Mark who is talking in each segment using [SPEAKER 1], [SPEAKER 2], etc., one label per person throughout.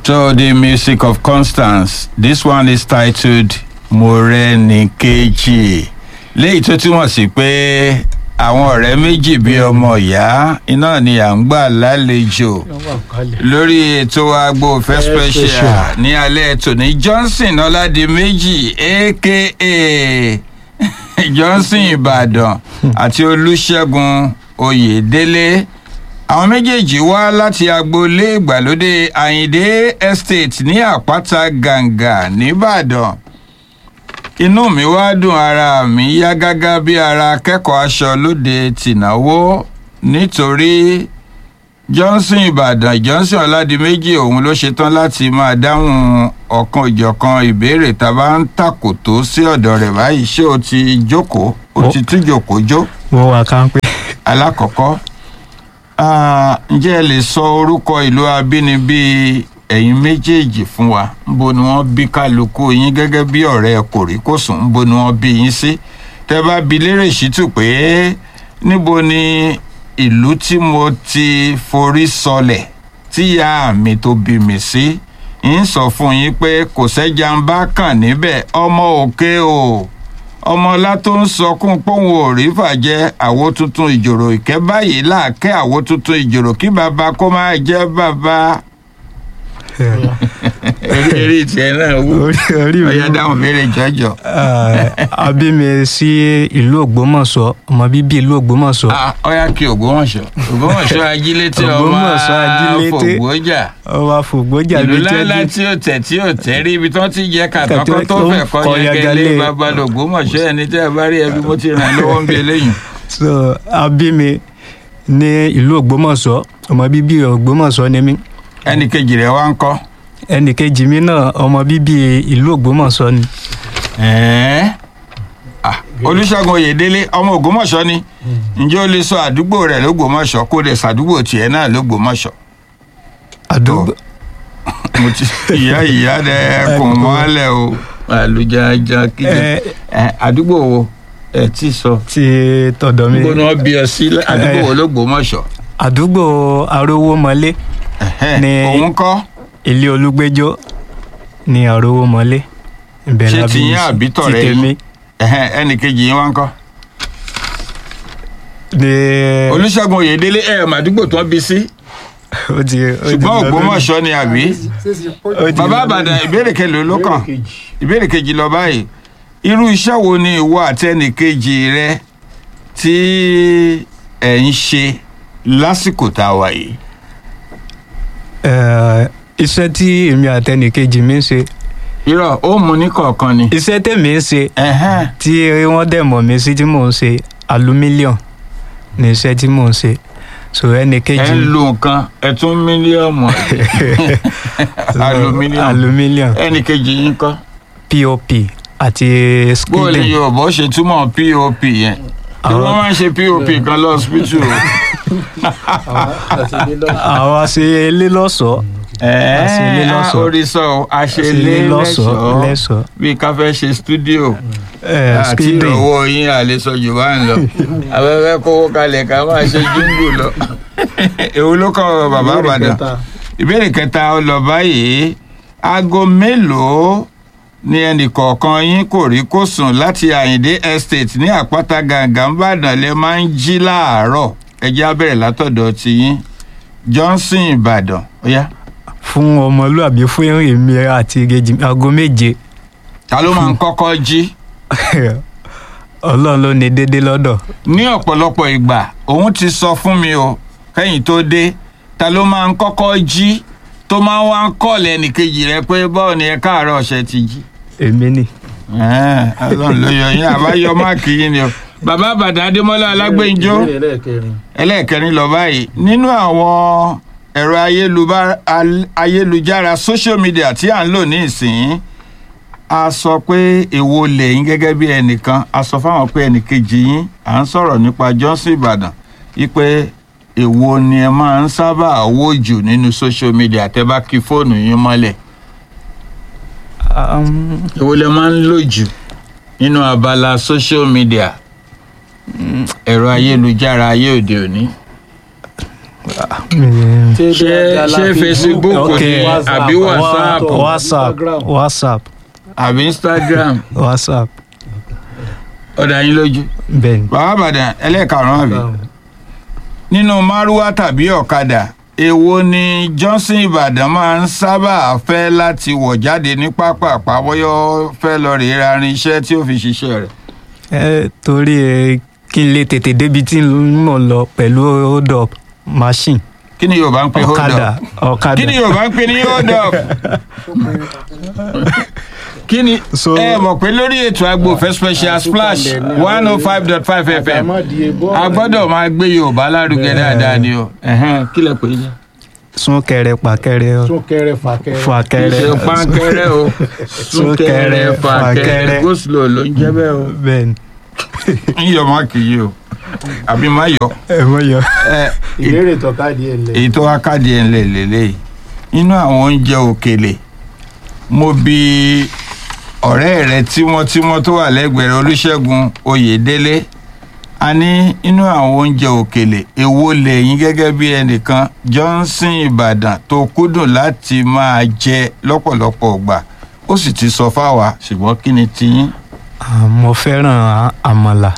[SPEAKER 1] to the music of Constance. This one is titled Morenikeji. Léyìí tó túmọ̀ sí pé àwọn ọ̀rẹ́ méjì bíi ọmọ ìyá iná ni à ń gbà lálejò lórí ètò agbo fẹ́ special ní alẹ́ tòní Johnson Ọládìméjì aka Johnson Ìbàdàn àti Olúṣẹ́gun Oyèdélé àwọn méjèèjì wá láti agboolé ìgbàlódé Àyìndé Estate ní Àpáta Gàǹgà nìbàdàn inú mi wá dùn ara mi yá gágá bí ara akẹ́kọ̀ọ́ aṣọ lóde tìnáwó nítorí Johnson Ìbàdàn Johnson Ọládìméjì òun ló ṣetán láti máa dáhùn ọ̀kan òjọ̀kan ìbéèrè tá a bá ń tàkòtò sí ọ̀dọ̀ rẹ̀ báyìí ṣé o ti jókòó o ti tún jókòó jó
[SPEAKER 2] mo wà kánpé
[SPEAKER 1] alákọ̀ọ́kọ́ ah, ǹjẹ́ ẹ lè sọ orúkọ ìlú abínibí ẹ̀yin méjèèjì fún wa níbo ni wọ́n bí kálukú yín gẹ́gẹ́ bí ọ̀rẹ́ kòríkòsùn níbo ni wọ́n bí yín sí tẹ́ bá bi lérè ṣítù pé níbo ni ìlú tí mo ti forí sọlẹ̀ tí ìyá mi tó bí mi sí ń sọ fún yín pé kò sẹ́jà ń bá kàn níbẹ̀ ọmọ òkè o ọmọọlá tó ń sọkún póun ò rí fàjẹ àwo tuntun ìjòrò ìkẹ́ báyìí láàkẹ́ àwo tuntun ìjòrò kí bàbá kó máa jẹ́ bàbá. eré eré tiẹ̀ náà wú
[SPEAKER 2] orí orí mi
[SPEAKER 1] ọ̀yá dáhùn béèrè jọjọ.
[SPEAKER 2] a bí mi sí ìlú Ògbómọ̀ṣọ́ ọmọ bíbí ìlú Ògbómọ̀ṣọ́
[SPEAKER 1] Ah, ọ̀yá kí Ògbómọ̀ṣọ́ Ògbómọ̀ṣọ́ ajílété ọmọ
[SPEAKER 2] Ògbómọ̀ṣọ́ ajílété.
[SPEAKER 1] fògbójà
[SPEAKER 2] ọba fògbójà
[SPEAKER 1] ìlú
[SPEAKER 2] bíi
[SPEAKER 1] ńláńlá
[SPEAKER 2] jẹ́jú
[SPEAKER 1] tí ò tẹ̀ tí ò tẹ́ rí ibi tí wọ́n ti jẹ́ kàtàkọ́
[SPEAKER 2] Kàtàkọ́
[SPEAKER 1] tó
[SPEAKER 2] tó
[SPEAKER 1] fẹ́ kọ́
[SPEAKER 2] kọ́
[SPEAKER 1] yẹgẹlé
[SPEAKER 2] yẹgẹlé.
[SPEAKER 1] babalẹ̀ Ògbómọ̀ṣọ́ ẹni tẹ́ ẹ bá rí ẹbí mo ti ràn lọ́wọ́ ń bí eléyìí.
[SPEAKER 2] so a bí mi ní ìlú Ògbómọ̀ṣọ́ ọmọ bíbí Ògbómọ̀ṣọ́ ni mí
[SPEAKER 1] ẹnì kejì rẹ̀ wá ń kọ́.
[SPEAKER 2] ẹnì kejì mi náà ọmọ bíbí ìlú Ògbómọ̀ṣọ́ ni
[SPEAKER 1] Ẹ̀ẹ́. Ah, Olúṣẹ́gun Oyèdélé ọmọ Ògbómọ̀ṣọ́ ni ǹjẹ́ o lè sọ àdúgbò rẹ̀ lÓgbómọ̀ṣọ́ kó lè sàdúgbò tiẹ̀ náà lÓgbómọ̀ṣọ́
[SPEAKER 2] àdúgbò
[SPEAKER 1] mo ti ìyá ìyá rẹ̀ kùn mọ́lẹ̀ o àlùjájá kíjẹ
[SPEAKER 2] ẹ
[SPEAKER 1] ẹ àdúgbò wo ẹ ti sọ
[SPEAKER 2] ti tọ̀dọ̀ mi
[SPEAKER 1] níbo ni wọ́n bí ọ sí àdúgbò wo lÓgbómọ̀ṣọ́
[SPEAKER 2] àdúgbò Arówómọlé
[SPEAKER 1] Ẹ̀hẹ́,
[SPEAKER 2] Ní-
[SPEAKER 1] òun kọ́
[SPEAKER 2] ilé Olúgbéjó ní Arówómọlé ibẹ̀
[SPEAKER 1] Ṣé
[SPEAKER 2] la bí
[SPEAKER 1] tiyín
[SPEAKER 2] mi sí.
[SPEAKER 1] àbí tọ̀rẹ́
[SPEAKER 2] ti
[SPEAKER 1] yín?
[SPEAKER 2] tèmi
[SPEAKER 1] Ẹ̀hẹ́, ẹnì kejì yín wá ń kọ́
[SPEAKER 2] ní
[SPEAKER 1] Olúṣẹ́gun Oyèdélé ẹ̀ màdúgbò tó ń bí sí
[SPEAKER 2] ó ti ó ti
[SPEAKER 1] ṣùgbọ́n
[SPEAKER 2] lọ
[SPEAKER 1] Ògbómọ̀ṣọ́ ni àbí.
[SPEAKER 2] lórí- ó ti
[SPEAKER 1] bàbá
[SPEAKER 2] lọ
[SPEAKER 1] àbàdàn ìbéèrè kẹlò ló kàn ìbéèrè kejì lọ báyìí irú iṣẹ́ wo ni ìwọ àti ẹnìkejì rẹ tí ẹ̀ ń ṣe lásìkò tá a wà yìí.
[SPEAKER 2] Eh, iṣẹ́ tí èmi àtẹnìkejì mi ń ṣe
[SPEAKER 1] irọ́ ó mú ní kọ̀ọ̀kan ni.
[SPEAKER 2] iṣẹ́ tèmi ń ṣe
[SPEAKER 1] Ẹ̀hẹ́n.
[SPEAKER 2] tí wọ́n dẹ̀ mọ̀ mí sí tí mò ń ṣe alumílíọ̀n ní iṣẹ́ tí mò ń ṣe so
[SPEAKER 1] ẹ
[SPEAKER 2] ẹnìkejì
[SPEAKER 1] ń lo nǹkan ẹ tún mílíọ̀mù alumílíọ̀mù
[SPEAKER 2] alumílíọ̀n
[SPEAKER 1] ẹnìkejì yín kọ́.
[SPEAKER 2] pop àti
[SPEAKER 1] bó o lè
[SPEAKER 2] skidden
[SPEAKER 1] yorùbá ó ṣe túmọ̀ pop yẹn tí
[SPEAKER 2] Àwọn-
[SPEAKER 1] wọ́n máa ń ṣe pop kan lọ hospital.
[SPEAKER 2] àwa ṣe ilé lọ́ṣọ̀ọ́ Àṣelé
[SPEAKER 1] ẹ̀ẹ́
[SPEAKER 2] lọ́ṣọ̀ọ́.
[SPEAKER 1] orí sọ ọ́ àṣelé
[SPEAKER 2] ilé lọ́ṣọ̀ọ́
[SPEAKER 1] lẹ́ṣọ̀ọ́
[SPEAKER 2] lẹ́ṣọ̀ọ́
[SPEAKER 1] bí ká fẹ́ ṣe stúdíò
[SPEAKER 2] Eh,
[SPEAKER 1] àti
[SPEAKER 2] skidden
[SPEAKER 1] owó yín àlesọ jù bá ń lọ afẹ́fẹ́ kówó kalẹ̀ ká máa ṣe jíǹgù lọ. èwo ló kọ́ bàbá àbàdàn ìbéèrè kẹta ó lọ báyìí aago mélòó ni ẹnìkọ̀ọ̀kan yín kò rí kó sùn láti àyíndé estate ní àpáta gàǹgà ńbàdàn lè máa ń jí láàárọ̀ ẹjẹ́ á bẹ̀rẹ̀ látọ̀dọ̀ tiyín johnson ìbàdàn ó yá
[SPEAKER 2] fún ọmọlúàbí fún èmi àti ìkejì mi aago méje
[SPEAKER 1] ta ló máa ń kọ́kọ́ jí
[SPEAKER 2] ọlọ́run ló ní déédéé lọ́dọ̀
[SPEAKER 1] ní ọ̀pọ̀lọpọ̀ ìgbà òun ti sọ fún mi o kẹ́yìn tó dé ta ló máa ń kọ́kọ́ jí tó máa ń wá ń kọ́ọ̀lù ẹnìkejì rẹ pé báwo ni ẹ káàárọ̀ ọ̀sẹ̀ ti jí.
[SPEAKER 2] èmi nì
[SPEAKER 1] Ẹ̀ẹ́n, Ọlọ́run ló yọ yín àbáyọ máàkì yín ni o. bàbá àbàdàn adémọlá alágbèǹjọ ẹlẹ́ẹ̀kẹrin lọ báyìí nínú àwọn ẹ̀rọ ayélubá- al- ayélujára social media tí à ń lò ní ìsìn a sọ pé èwo lẹ́yìn gẹ́gẹ́ bí ẹnìkan a sọ fáwọn pé ẹnìkejì yín à ń sọ̀rọ̀ nípa Johnson Ìbàdàn wípé èwo ni ẹ máa ń sábà wò jù nínú social media tẹ́ bá kí fóònù yín mọ́lẹ̀
[SPEAKER 2] Um,
[SPEAKER 1] èwo lẹ máa ń lò jù nínú abala social media ẹ̀rọ ayélujára ayé òde òní
[SPEAKER 2] mi-
[SPEAKER 1] ṣé ṣé facebook
[SPEAKER 2] Ok.
[SPEAKER 1] ni àbí whatsapp
[SPEAKER 2] whatsapp whatsapp
[SPEAKER 1] àbí instagram
[SPEAKER 2] whatsapp
[SPEAKER 1] ọ̀dà yín lójú.
[SPEAKER 2] bẹ́ẹ̀ ni.
[SPEAKER 1] bàbá àbàdàn ẹlẹ́ẹ̀karùn-ún àbí nínú márúwá tàbí ọ̀kadà èwo ni johnson ìbàdàn máa ń sábà fẹ́ láti wọ̀ jáde ní pápá àpáwọ́yọ́ fẹ́ lọ rèé ra irinṣẹ́ tí ó fi ṣiṣẹ́ rẹ̀.
[SPEAKER 2] ẹ torí ẹ kí n lè tètè débi tí mo lọ pẹ̀lú hold up machine
[SPEAKER 1] kí ni yorùbá ń pè hold
[SPEAKER 2] ọ̀kadà
[SPEAKER 1] up
[SPEAKER 2] ọ̀kadà
[SPEAKER 1] kí ni yorùbá ń pè ní hold up kí ni
[SPEAKER 2] So-
[SPEAKER 1] ẹ mọ̀ pé lórí ètò agbófẹ́ special splash one oh five dot five fm a gbọ́dọ̀ máa gbé yorùbá lárugẹ dáadáa ni o Ẹ̀hẹ́n, kí lẹ pè é jẹ́.
[SPEAKER 2] súnkẹrẹ pàkẹrẹ
[SPEAKER 3] súnkẹrẹ fàkẹrẹ
[SPEAKER 2] fàkẹrẹ
[SPEAKER 1] ṣe pankẹrẹ o súnkẹrẹ fàkẹrẹ goslo ló ń jẹ bẹ́ẹ̀ o.
[SPEAKER 2] bẹ́ẹ̀ ni
[SPEAKER 1] ń yọ má kì í yí o àbí má yọ.
[SPEAKER 2] ẹ mọ yọ.
[SPEAKER 1] ẹ
[SPEAKER 3] ìbéèrè tọ́ka díẹ̀ lẹ̀.
[SPEAKER 1] èyí tó wá káàdì ẹ̀ ń lè lélẹ̀ inú àwọn oúnjẹ òkèlè mo bi ọ̀rẹ́ rẹ tímọ́tímọ́ tó wà lẹ́gbẹ̀ẹ́ rẹ, olúṣẹ́gun oyèdélé a ní inú àwọn oúnjẹ òkèlè èwo lẹ́yìn gẹ́gẹ́ bí ẹnìkan johnson ìbàdàn tó kúndùn láti máa jẹ lọ́pọ̀lọpọ̀ ọgbà ó sì ti sọ fáwa ṣùgbọ́n kí ni tiyín.
[SPEAKER 2] Ah, mo fẹ́ràn à- àmàlà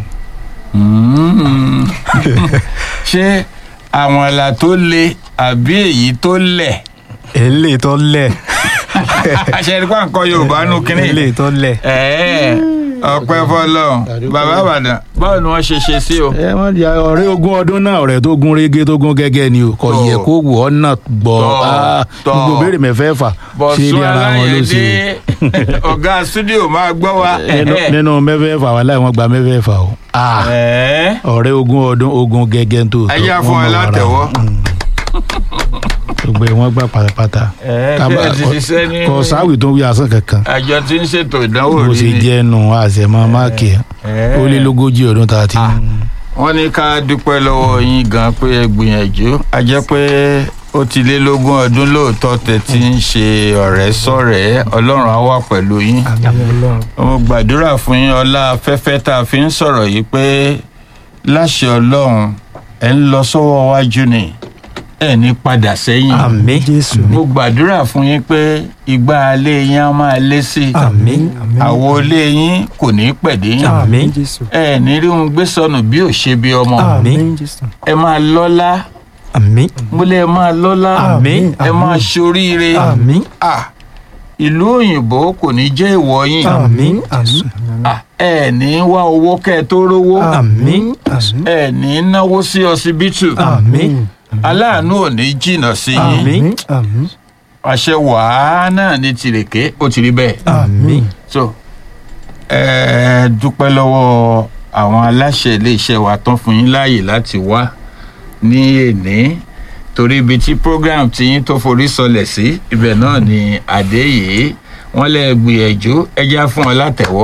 [SPEAKER 1] Mm. ṣé àmàlà tó le àbí èyí tó lẹ̀
[SPEAKER 2] eléyìí tó lẹ̀
[SPEAKER 1] àṣẹ nípa nǹkan yorùbá nù kínní
[SPEAKER 2] eléyìí tó lẹ̀
[SPEAKER 1] ẹ̀ẹ́ ọpẹ́ fọlọ́run bàbá àbàdàn báwo ni wọ́n ṣe ṣe sí o.
[SPEAKER 3] ẹ wọ́n di ọ̀rẹ́ ogún ọdún náà ọ̀rẹ́ tó gún régé tó gún gẹ́gẹ́ ni o kò
[SPEAKER 1] Tọ́.
[SPEAKER 3] yẹ kó wù ọ́ náà gbọ́
[SPEAKER 1] Tọ́.
[SPEAKER 3] Ah,
[SPEAKER 1] Tọ́.
[SPEAKER 3] gbogbo béèrè mẹ́fẹ́ fà ṣé
[SPEAKER 1] bọ̀sùn
[SPEAKER 3] ní ara wọn ló ṣe
[SPEAKER 1] aláyẹ̀dé ọ̀gá stúdíò máa gbọ́ wa.
[SPEAKER 3] Nínú- nínú mẹ́fẹ́ fà wà láì wọ́n gba mẹ́fẹ́ fà o Ah,
[SPEAKER 1] ẹ̀ẹ́
[SPEAKER 3] ọ̀rẹ́ ogún ọdún ogún gẹ́gẹ́ tó
[SPEAKER 1] ẹ yá fún
[SPEAKER 3] wọ́n
[SPEAKER 1] ẹ
[SPEAKER 3] mọ̀ ara
[SPEAKER 1] látẹ̀wọ́.
[SPEAKER 3] wọn. Mm. gbogbo ẹ̀ wọ́n gbà pátápátá
[SPEAKER 1] ẹ̀ẹ́
[SPEAKER 3] Kábà-
[SPEAKER 1] bẹ́ẹ̀ ti ṣiṣẹ́ ní
[SPEAKER 3] kò sáwì tó ń wí asán kankan
[SPEAKER 1] àjọ tí ń ṣètò ìdánwò
[SPEAKER 3] bó
[SPEAKER 1] rí
[SPEAKER 3] ṣe
[SPEAKER 1] ni.
[SPEAKER 3] jẹ́ nù àṣẹmọ́ máàkì ẹ̀
[SPEAKER 1] Ẹ̀ẹ́.
[SPEAKER 3] ó lé lógójì ọdún tá a ti
[SPEAKER 1] Ah. wọ́n ní ká dúpẹ́ lọ́wọ́ yín gan pé ẹ gbìyànjú a jẹ́ pé ó ti lé lógún ọdún lóòótọ́ tẹ̀ tí ń ṣe ọ̀rẹ́ sọ̀rẹ́ ọlọ́run á wà pẹ̀lú yín. mo gbàdúrà fún yín ọlá afẹ́fẹ́ tá a fi ń sọ̀rọ̀ yìí pé láṣẹ ọlọ́run ẹ̀ ń lọ sọ́wọ́ wájú ni ẹ̀ ní padà sẹ́yìn.
[SPEAKER 2] àmì jésù
[SPEAKER 1] mo gbàdúrà fún yín pé ìgbà alẹ́ yín á máa lé sí i
[SPEAKER 2] àmì
[SPEAKER 1] àwo ilé yín kò ní pẹ̀dé yín
[SPEAKER 2] àmì
[SPEAKER 1] ẹ ní rí ohun gbé sọnù bí ò ṣe bí ọmọ
[SPEAKER 2] àmì
[SPEAKER 1] ẹ máa lọ́lá
[SPEAKER 2] àmì
[SPEAKER 1] mo lè máa lọ́lá
[SPEAKER 2] Àmín.
[SPEAKER 1] ẹ máa ṣoríire
[SPEAKER 2] àmì
[SPEAKER 1] Ah, ìlú òyìnbó kò ní jẹ́ ìwọ yín
[SPEAKER 2] àmì àmì
[SPEAKER 1] Ah, ẹ ní wá owó kẹ́ ẹ tó rówó
[SPEAKER 2] àmì
[SPEAKER 1] ẹ ní náwó sí ọsibítù
[SPEAKER 2] àmì
[SPEAKER 1] aláàánú ò ní jìnnà sí yín
[SPEAKER 2] àmì
[SPEAKER 1] àṣẹ wàá náà ní tìrèké ó ti rí bẹ́ẹ̀
[SPEAKER 2] àmì
[SPEAKER 1] so ẹ dúpẹ́ lọ́wọ́ àwọn aláṣẹ iléeṣẹ́ wa tán fún yín láàyè láti wá ní èní torí ibi tí program ti yín tó forí sọlẹ̀ sí ibẹ̀ náà ni àdé yìí wọ́n lè gbìyànjú ẹja fún ọ látẹ̀wọ́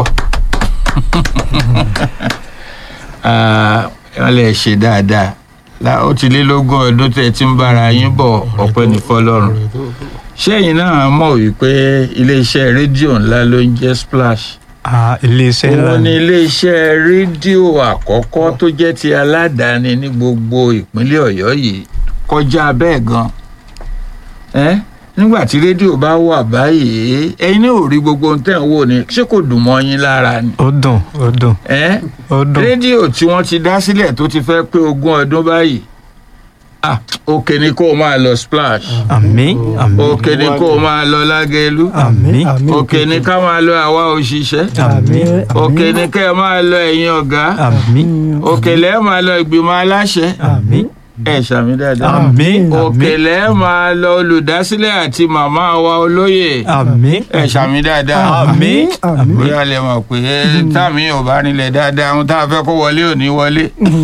[SPEAKER 1] Ah, wọ́n lè ṣe dáadáa La- ó ti lé lógún ọdún tẹ́ ẹ ti ń bára yín bọ̀ ọpẹ́ ní fọlọ́run ṣẹ́yìn náà mọ̀ wípé iléeṣẹ́ rédíò ńlá ló ń jẹ́ splash
[SPEAKER 2] Ah, iléeṣẹ́ ńlá
[SPEAKER 1] òun ni
[SPEAKER 2] ni
[SPEAKER 1] iléeṣẹ́ rédíò àkọ́kọ́ tó jẹ́ ti aládàáni ní gbogbo ìpínlẹ̀ ọ̀yọ́ yìí kọjá bẹ́ẹ̀ gan ẹ́ nígbà tí rédíò bá wà báyìí ẹ̀yin ní ò rí gbogbo ohun tẹ́ ń wò ni ṣé kò dùn mọ́ yín lára ni
[SPEAKER 2] ó dùn ó dùn
[SPEAKER 1] ẹ́
[SPEAKER 2] ó dùn
[SPEAKER 1] rédíò tí wọ́n ti dá sílẹ̀ tó ti fẹ́ pé ogún ọdún báyìí ah òkè ni kó o máa lọ splash
[SPEAKER 2] àmì àmì
[SPEAKER 1] òkè ni kó o máa lọ lágẹ̀lú
[SPEAKER 2] àmì
[SPEAKER 1] òkè ni ká máa lọ àwa òṣìṣẹ́
[SPEAKER 2] àmì
[SPEAKER 1] òkè ni kẹ́ ẹ máa lọ ẹ̀yin ọ̀gá
[SPEAKER 2] àmì
[SPEAKER 1] òkè lẹ́ máa lọ ìgbìmọ̀ aláṣẹ
[SPEAKER 2] àmì
[SPEAKER 1] ẹ ṣàmì dáadáa
[SPEAKER 2] àmì
[SPEAKER 1] òkè lẹ́ máa lọ olùdásílẹ̀ àti màmá wa olóyè
[SPEAKER 2] àmì
[SPEAKER 1] ẹ ṣàmì dáadáa
[SPEAKER 2] àmì àmì
[SPEAKER 1] bóyá lè mọ̀ pé táàmì ò bá rinlẹ̀ dáadáa ohun tá a fẹ́ kó wọlé ò ní wọlé.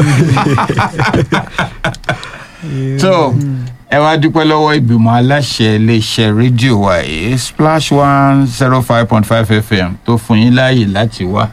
[SPEAKER 1] so ẹ wá dúpẹ́ lọ́wọ́ ìgbìmọ̀ aláṣẹ iléeṣẹ́ rédíò wa yìí splash one zero five point five fm tó fún yín láàyè láti wá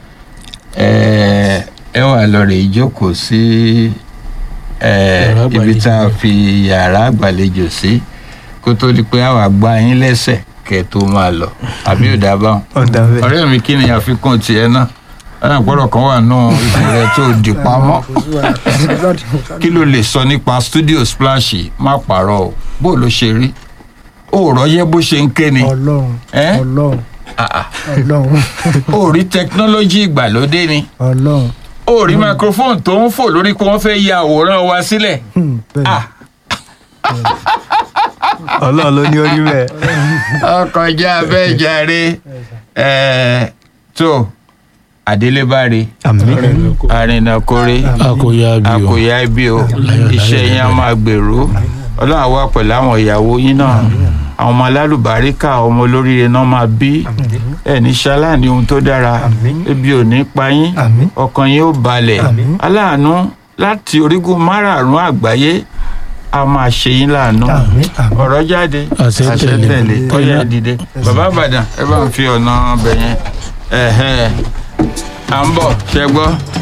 [SPEAKER 1] ẹ ẹ wà lọ rè jókòó sí ẹ
[SPEAKER 3] Yàrá
[SPEAKER 1] ibi
[SPEAKER 3] àgbàlejò.
[SPEAKER 1] tá a fi yàrá àgbàlejò sí kó tó di pé àwa gba yín lẹ́sẹ̀ kẹ́ tó máa lọ àbí ò dábàá
[SPEAKER 2] ọ̀dà bẹ́ẹ̀
[SPEAKER 1] ọ̀rẹ́ mi kí ni àfikún tiẹ̀ náà alágbọ́dọ̀ kan wà nù ipò rẹ tó di pamọ́ kí ló lè sọ nípa studio splash yìí? má pààrọ̀ o bó ló ṣe rí òòrọ̀ yẹ bó ṣe ń ké ni
[SPEAKER 4] ọlọ́run
[SPEAKER 1] Ẹ́?
[SPEAKER 4] ọlọ́run
[SPEAKER 1] Ah, ah.
[SPEAKER 4] ọlọ́run
[SPEAKER 1] ó rí tẹkinọ́lọ́jì ìgbàlódé ni
[SPEAKER 4] ọlọ́run
[SPEAKER 1] ó rí microphone tó ń fò lórí pé wọ́n fẹ́ ya àwòrán wa sílẹ̀
[SPEAKER 4] Hmm, bẹ́ẹ̀
[SPEAKER 1] Ah,
[SPEAKER 2] ọlọ́run ló ní orí bẹ́ẹ̀.
[SPEAKER 1] ọkọjá bẹ́ẹ̀ jàre Ẹ̀, tó adélébáre
[SPEAKER 2] àmín
[SPEAKER 1] arìnàkórè
[SPEAKER 3] akóyá bí o
[SPEAKER 1] àkòyá ibi o iṣẹ́ yín á máa gbèrú ọlọ́run á wà pẹ̀lú àwọn ìyàwó yín náà àwọn ọmọ alálùbáríkà ọmọ olóríire náà máa bí ẹni ṣaláàní ohun tó dára ebi ò ní pa yín
[SPEAKER 2] Àmín.
[SPEAKER 1] ọkàn yín ó balẹ̀ aláàánú láti orígun márààrún àgbáyé a máa ṣe yín láàánú
[SPEAKER 2] Àmín, àmín.
[SPEAKER 1] ọ̀rọ̀ jáde
[SPEAKER 3] Àṣẹ tẹ̀lé.
[SPEAKER 1] ọyẹ dìde bàbá àbàdàn ẹ bá ń fi ọ̀nà ọbẹ̀ yẹn ẹ̀hẹ́ à ń bọ̀ ṣẹ́gbọ́